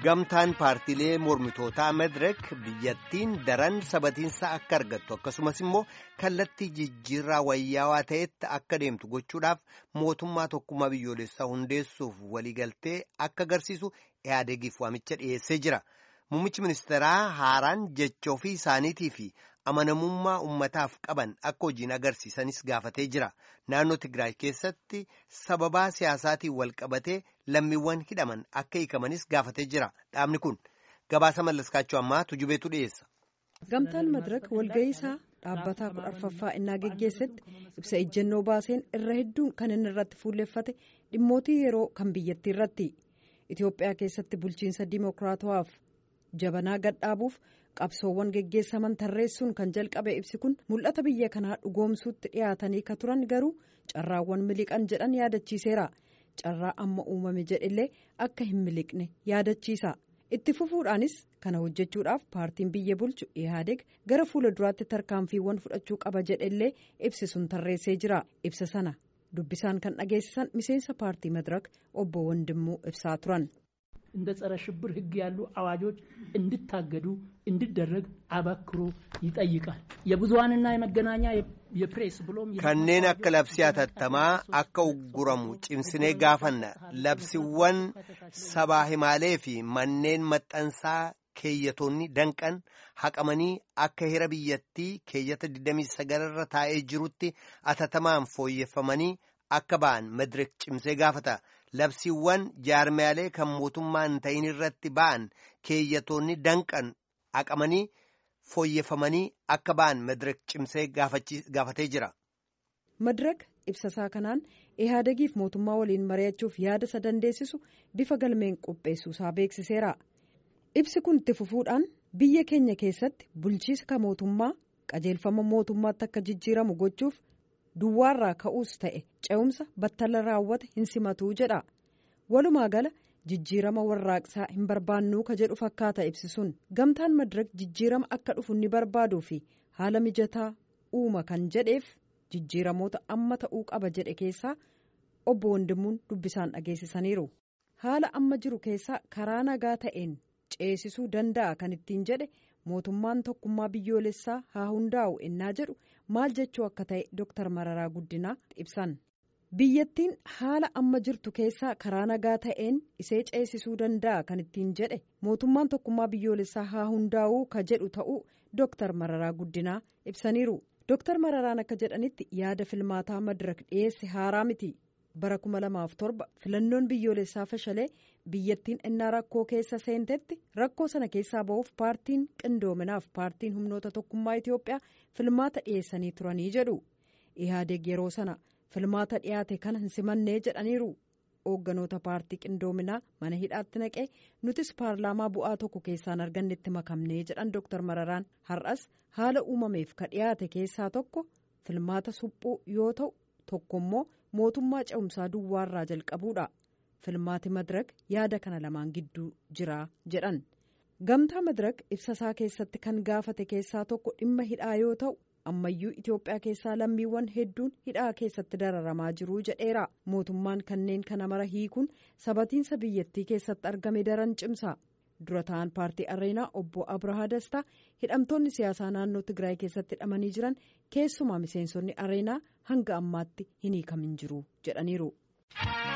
gamtaan paartiilee mormitootaa medirek biyyattiin daran sabatiinsa akka argattu akkasumas immoo kallattii jijjiirraa wayyaawaa ta'etti akka deemtu gochuudhaaf mootummaa tokkummaa biyyoolessaa hundeessuuf waliigaltee akka agarsiisu ihaadegiif waamicha dhiyeessee jira muummichi ministeeraa haaraan jecha ofii isaaniitii fi amanamummaa ummataaf qaban akka hojiin agarsiisanis gaafatee jira naannoo tigraay keessatti sababaa siyaasaatiin wal qabatee lammiiwwan hidhaman akka hiikamanis gaafatee jira dhaabni kun gabaasa mallaskaachuu ammaa tujubeetu dhiyeessa. gamtaan madirak walga'iisaa dhaabbataa kudha arfaffaa innaa geggeessetti ibsa ejjennoo baaseen irra hedduun kan inni irratti fuulleffate dhimmootii yeroo kan biyyattii irratti itiyoophiyaa keessatti bulchiinsa dimookiraatawaaf jabanaa gadhaabuuf qabsoowwan geggeessaman tarreessuun kan jalqabe ibsi kun mul'ata biyya kanaa dhugoomsuutti dhiyaatanii ka turan garuu carraawwan miliqan jedhan yaadachiiseera carraa amma uumame jedhillee akka hin miliqne yaadachiisa itti fufuudhaanis kana hojjechuudhaaf paartiin biyya bulchu ihaadeg gara fuula duraatti tarkaanfiiwwan fudhachuu qaba jedhillee ibsi sun tarreessee jira ibsa sana dubbisaan kan dhageessisan miseensa paartii madirak obbo Wandimmuu ibsaa turan. እንደ ጸረ ሽብር ሕግ ያሉ አዋጆች እንዲታገዱ እንዲደረግ አበክሮ ይጠይቃል። የብዙሀንና የመገናኛ የፕሬስ ብሎም kanneen akka labsii hatattamaa akka ugguramu cimsinee gaafanna labsiiwwan sabaa himaalee fi manneen maxxansaa keeyyatoonni danqan haqamanii akka hira biyyattii keeyyata 29 irra taa'ee jirutti hatattamaan fooyyeffamanii akka ba'an madirik cimsee gaafata. labsiiwwan jaarmiyaalee kan mootummaa hin ta'in irratti ba'an keeyyatoonni danqan haqamanii fooyyeffamanii akka ba'an madirak cimsee gaafatee jira. madirak ibsasaa kanaan ihaadegiif mootummaa waliin mari'achuuf yaada isa dandeessisu bifa galmeen qopheessuusaa beeksiseera ibsi kun itti fufuudhaan biyya keenya keessatti bulchiisa ka mootummaa qajeelfama mootummaatti akka jijjiiramu gochuuf. duwwaarraa ka'uus ta'e ce'umsa battala raawwate hin simatuu jedha walumaa gala jijjiirama warraaqsaa hin barbaannuu ka jedhu fakkaata ibsisuun gamtaan madirak jijjiirama akka dhufu ni barbaaduu fi haala mijataa uuma kan jedheef jijjiiramoota amma ta'uu qaba jedhe keessaa obbo Wandimmuun dubbisaan dhageessisaniiru haala amma jiru keessaa karaa nagaa ta'een ceesisuu danda'a kan ittiin jedhe mootummaan tokkummaa biyyoolessaa haa hundaa'u ennaa jedhu maal jechuu akka ta'e Dr. Mararaa Guddinaa ibsan. Biyyattiin haala amma jirtu keessaa karaa nagaa ta'een isee ceesisuu danda'a kan ittiin jedhe mootummaan tokkummaa biyyoolessaa haa hundaa'uu ka jedhu ta'uu Dr. Mararaa Guddinaa ibsaniiru. Dr. Mararaan akka jedhanitti yaada filmaataa madirak dhiyeesse haaraa miti. bara 2007 filannoon biyyoolessaa fashalee biyyattiin innaa rakkoo keessa seentetti rakkoo sana keessaa ba'uuf paartiin qindoominaaf paartiin humnoota tokkummaa Itiyoophiyaa filmaata dhiyeessanii turanii jedhu ihaadeg yeroo sana filmaata dhiyaate kana hin simannee jedhaniiru hoogganoota paartii qindoominaa mana hidhaatti naqee nutis paarlaamaa bu'aa tokko keessaan argannetti makamnee jedhan Dr. Mararaan har'as haala uumameef ka dhiyaate keessaa tokko filmaata suphuu yoo ta'u tokkommoo mootummaa ce'umsaa duwwaarraa jalqabuudha filmaati madirak yaada kana lamaan gidduu jira jedhan gamtaa madirak ibsasaa keessatti kan gaafate keessaa tokko dhimma hidhaa yoo ta'u ammayyuu itiyoophiyaa keessaa lammiiwwan hedduun hidhaa keessatti dararamaa jiruu jedheera mootummaan kanneen kana mara hiikuun sabatiinsa biyyattii keessatti argame daran cimsa dura ta'an paartii areenaa obbo abrahaa dastaa hidhamtoonni siyaasaa naannoo tigraay keessatti hidhamanii jiran keessumaa miseensonni areenaa hanga ammaatti hin hiikamin jiru jedhaniiru.